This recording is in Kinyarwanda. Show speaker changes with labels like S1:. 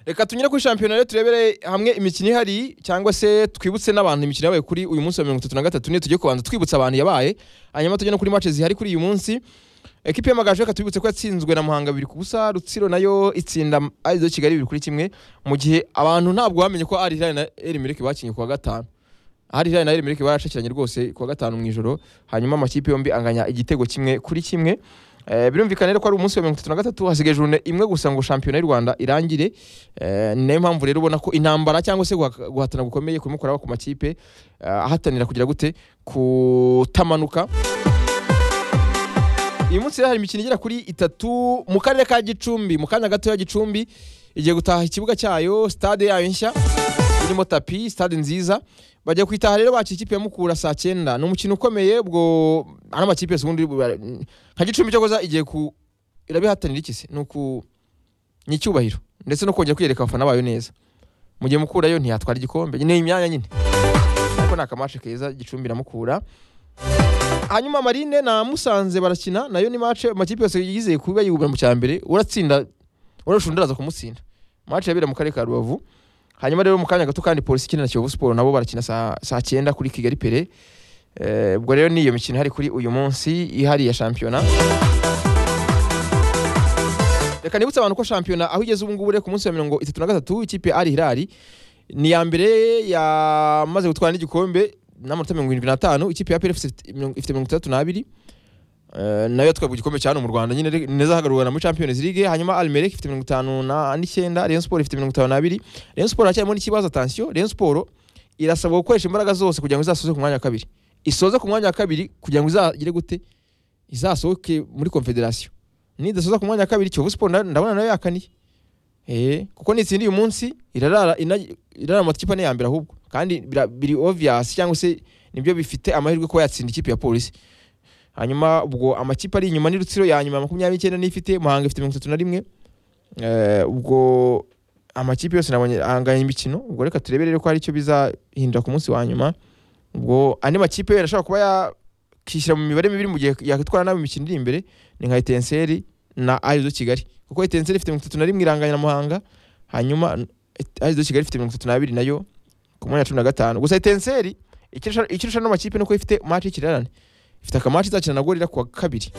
S1: reka tunyure kuri shampiyona rero turebere hamwe imikino ihari cyangwa se twibutse n'abantu imikino yabaye kuri uyu munsi wa mirongo itatu na gatatu niyo tugiye kubanza twibutsa abantu yabaye hanyuma tujye no kuri match zihari kuri uyu munsi ekipi y'amagaju reka tubibutse ko yatsinzwe na muhanga bibiri ku busa rutsiro nayo itsinda arizo kigali bibiri kuri kimwe mu gihe abantu ntabwo bamenye ko ari hilali na erimirike bakinnye ku wa gatanu hari hilali na erimirike barashakiranye rwose ku wa gatanu mu ijoro hanyuma amakipe yombi anganya igitego kimwe kuri kimwe Eh, birumvikana rero ko ari umunsi wa mirongo itatu na gatatu hasigaye jone imwe gusa ngo shampiyona y'u rwanda irangire Eh, ni nayo mpamvu rero ubona ko intambara cyangwa se guha- guhatana gukomeye kurimo kuraba ku makipe eh, ahatanira kugira gute kutamanuka uyu munsi rero hari imikino igera kuri itatu mu karere ka gicumbi mu kanya gatoya gicumbi igiye gutaha ikibuga cyayo stade yayo nshya irimo tapi stade nziza bagiye kwitaha rero bakiye ikipe ya mukura saa cyenda ni umukino ukomeye ubwo ano makipe yose ubundi bu- nka gicumbi cyokoza igiye ku irabihatanira iki se ni uku ni icyubahiro ndetse no kongera kwiyereka abafana bayo neza mu gihe mukura yo ntiyatwara igikombe ni imyanya nyine ariko ni akamashe keza gicumbi na mukura hanyuma marine na musanze barakina nayo ni mace amakipe yose yizeye kuba yigura mu cyambere uratsinda urashundaraza kumutsinda mace yabera mu karere ka rubavu hanyuma rero mu kanya gato kandi polisi ikina na kiyovu siporo nabo barakina saa saa cyenda kuri kigali pere Eh, ubwo rero ni iyo mikino ihari kuri uyu munsi ihari ya shampiyona reka nibutse abantu ko shampiyona aho igeze ubu ngubu rero ku munsi wa mirongo itatu na gatatu ikipe ari hirari ni iya mbere yamaze gutwara n'igikombe n'amanota mirongo irindwi n'atanu ikipe ya PRF ifite mirongo- ifite mirongo itandatu n'abiri Eh, nayo yatwaye ku gikombe cya hano mu rwanda nyine re- neza hagarurwa na muri champions league hanyuma almerek ifite mirongo itanu na- n'icyenda rayon sport ifite mirongo itanu n'abiri rayon sport haracyarimo n'ikibazo atansiyo rayon sport irasabwa gukoresha imbaraga zose kugira ngo izasoze ku mwanya wa kabiri isoze ku mwanya wa kabiri kugira ngo izagire gute izasohoke muri confederation nidasoza ku mwanya wa kabiri kiyovu sport na- ndabona nayo yakaniye eh kuko nitsinda uyu munsi irarara ina- irarara mu makipe ane ya mbere ahubwo kandi bira- biri obvious cyangwa se nibyo bifite amahirwe kuba yatsinda ikipe ya polisi hanyuma ubwo amakipe ari inyuma ni rutsiro ya nyuma makumyabiri n'icyenda n'ifite muhanga ifite mirongo itatu na rimwe Eh, ubwo amakipe yose nabonye ahanganye imikino ubwo reka turebere rero ko hari icyo bizahindura ku munsi wa nyuma ubwo andi makipe arashobora kuba yakishyira mu mibare mibi mu gihe yakwitwara nabi imikino iri imbere ni nka etenseri na arizo kigali kuko etenseri ifite mirongo itatu na rimwe iranganya na muhanga hanyuma Et- arizo kigali ifite mirongo itatu n'abiri nayo ku mwanya wa cumi na gatanu gusa etenseri ikirusha icyo irusha ano makipe nuko ifite match y'ikirarane ifite akamaci izakina na gorira ku wa kabiri